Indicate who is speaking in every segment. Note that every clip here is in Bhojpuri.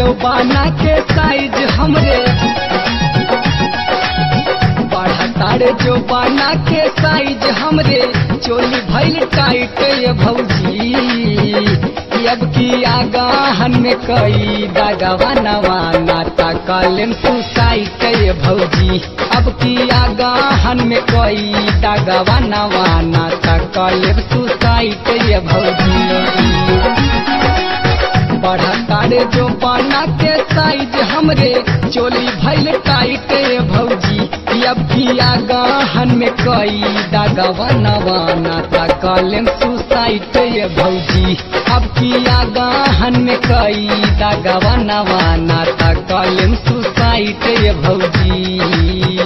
Speaker 1: जो बाना के साइज हमरे बढ़ा तारे जो बाना के साइज हमरे चोली भइल टाइट ये भौजी अब की आगाहन में कई दागवा नवाना तकलेम सुसाइट ये भौजी अब की आगाहन में कई दागवा नवाना तकलेम सुसाइट ये भौजी बढ़ा तारे जो पाना के साइज हमरे चोली भइल टाइट ये भौजी अब किया गाहन में कई दागवा नवाना तकलेम सुसाइट ये भौजी अब किया गाहन में कई दागवा नवाना तकलेम सुसाइट ये भौजी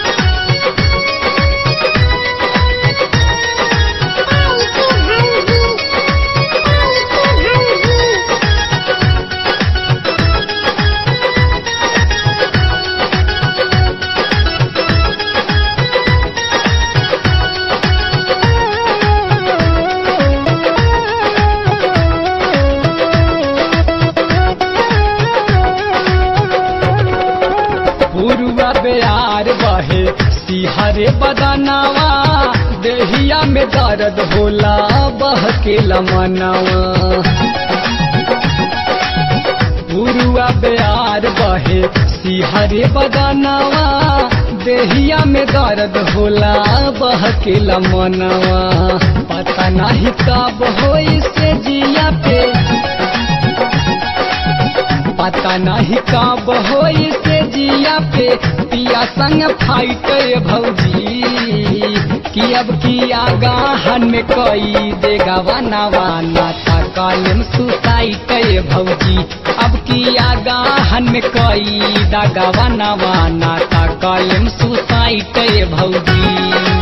Speaker 1: पुरुआ बेयार बहे सिहरे बदनावा देहिया में दर्द होला बह के लमनवा पुरुआ बेयार बहे सिहरे बदनावा देहिया में दर्द होला बह के लमनवा पता नहीं कब होई से जिया पे पता नहीं कब होई से जिया पे पिया संग फाइट भौजी कि अब की आगाहन में कई देगा वाना वाना तकलम सुसाइट भौजी अब की आगाहन में कई दागा वाना वाना तकलम सुसाइट भौजी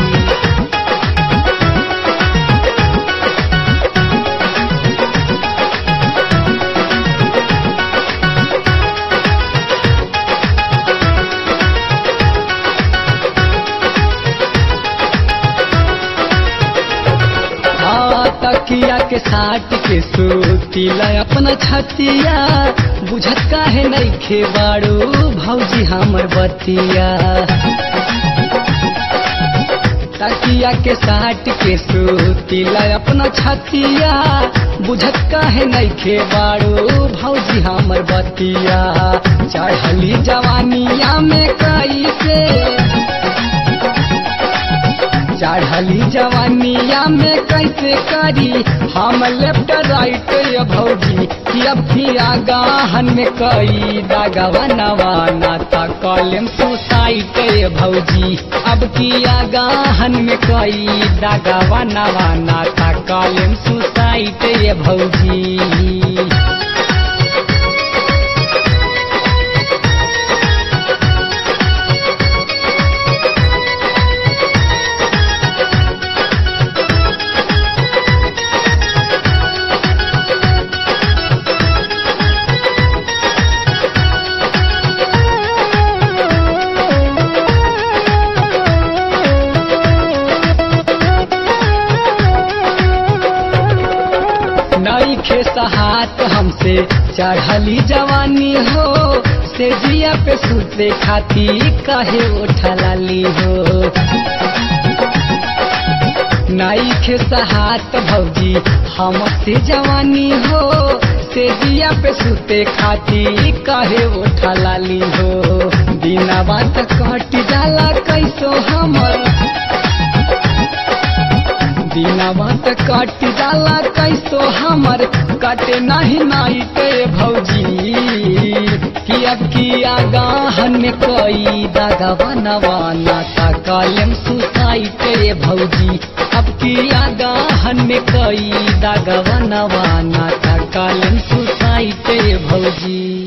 Speaker 1: तकिया के साट के सूतीला अपना छतिया बुझत काहे नहीं खे बाड़ू भौजी हमर बतिया तकिया के साट के सूतीला अपना छतिया बुझत काहे नहीं खे बाड़ू भौजी हमर बतिया चढ़ली जवानिया में कैसे चढ़ली जवानिया में कैसे करी हम लेफ्ट राइट ये भौजी कि अब की आगाहन में कई दागवा नवाना तकलम सुसाइट ये भौजी अब की आगाहन में कई दागवा नवाना तकलम सुसाइट ये भौजी नई खे सहात हमसे चढ़ली जवानी हो से जिया पे सुते खाती कहे उठलाली हो नई खे सहात भौजी हमसे जवानी हो से जिया पे सुते खाती कहे उठलाली हो बिना बात कट जाला कैसो हमर दिनवा त कट जाला कैसो हमर कटे नहीं नाई के भौजी कि अब की आगाहन में कई दागा बनवाना ता कलम सुसाई के भौजी अब की आगाहन में कई दागा बनवाना ता कलम सुसाई के भौजी